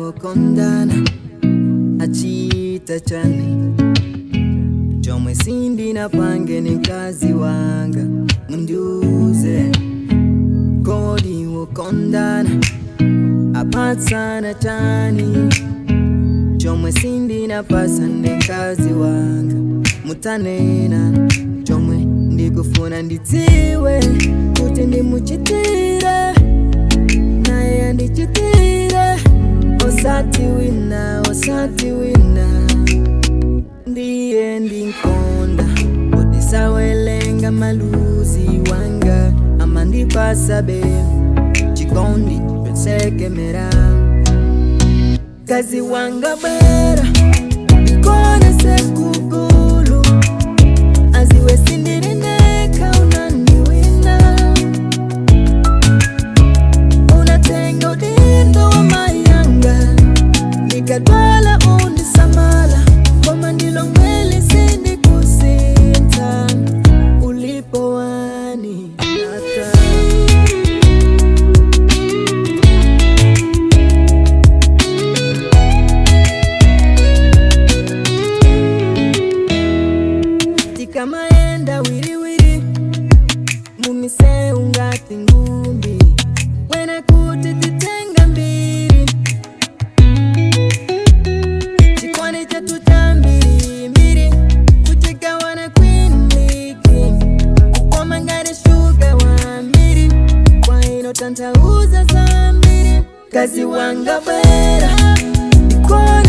wokondana achita chani chomwe sindinapange ni mkazi wanga mundiuze kodi wokondana apatsana chani chomwe sindinapasa ndi mkazi wanga mutanena chomwe ndikufuna ndidziwe kuti ndimuchitire naye andichitire osati wina osati wina ndiye ndinkonda utisawelenga maluzi wanga amandipasa be chikondi pesekemera kazi wanga bera kone sekugulu aziwe sindirineka unaniwina unatenga udindo wa mayanga nikatwala undisamala koma ndilo ngweli sindikusinta ulipo wani nata tikamaenda wiriwiri mumiseu ngati ngumbi wena kuti titenga mbiri chikwani chetu cha mbirimbiri kuchigawana kwinliki kukoma ngati shuga wa mbiri kwa ino tantauza za mbiri kazi wanga bwera ikora